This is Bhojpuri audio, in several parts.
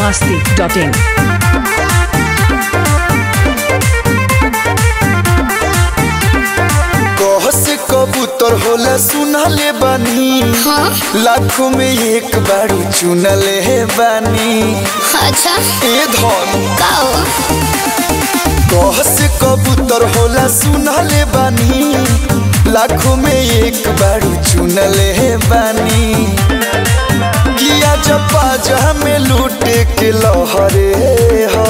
masti.in. कह से कबूतर होला सुनले बानी लाखों में एक बारू चुनले बानी अच्छा ए धन का हो कह से कबूतर होला सुनले बानी लाखों में एक बारू चुनले बानी किया जपा जहा में लूटे के लहरे हा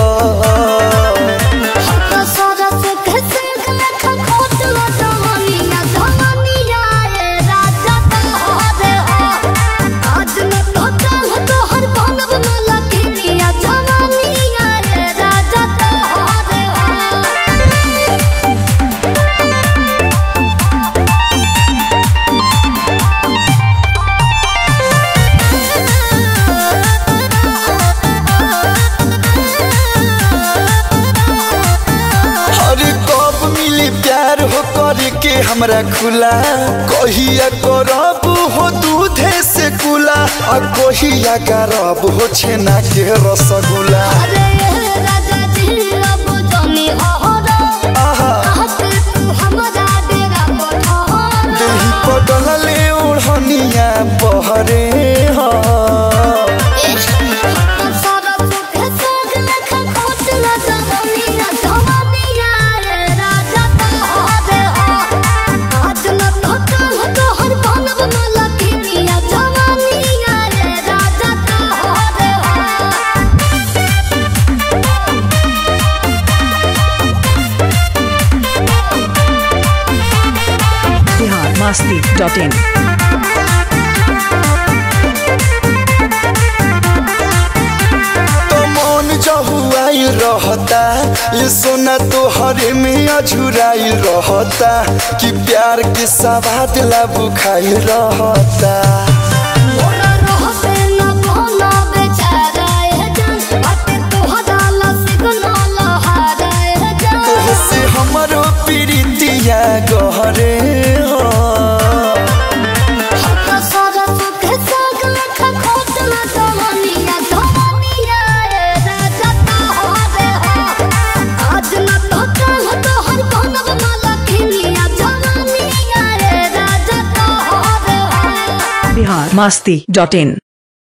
तो सरस के सिंह लेखा खोट लो जवानी ना जवानी आए राजा तो हो रे हो आज न तो कल तो हर बनब न लगी या जवानी आए राजा तो हो रे हो अरे कब मिली प्यार हो करे के हमरा खुला कहिया करब हो दूधे से कुला आ कहिया करब हो छेना के रसगुल्ला अरे राजा जी अब जानी हो रो आहा आके तू हमरा डेरा पठार देही पटल ले ओढ़निया बहरे हा Bihar masti.in. तो मन जहुआई रहता ये सोना तो हरे में अझुराई रहता कि प्यार के सवाद ला बुखाई रहता तोहसे हमरो प्रीतिया गहरे हो Bihar masti.in.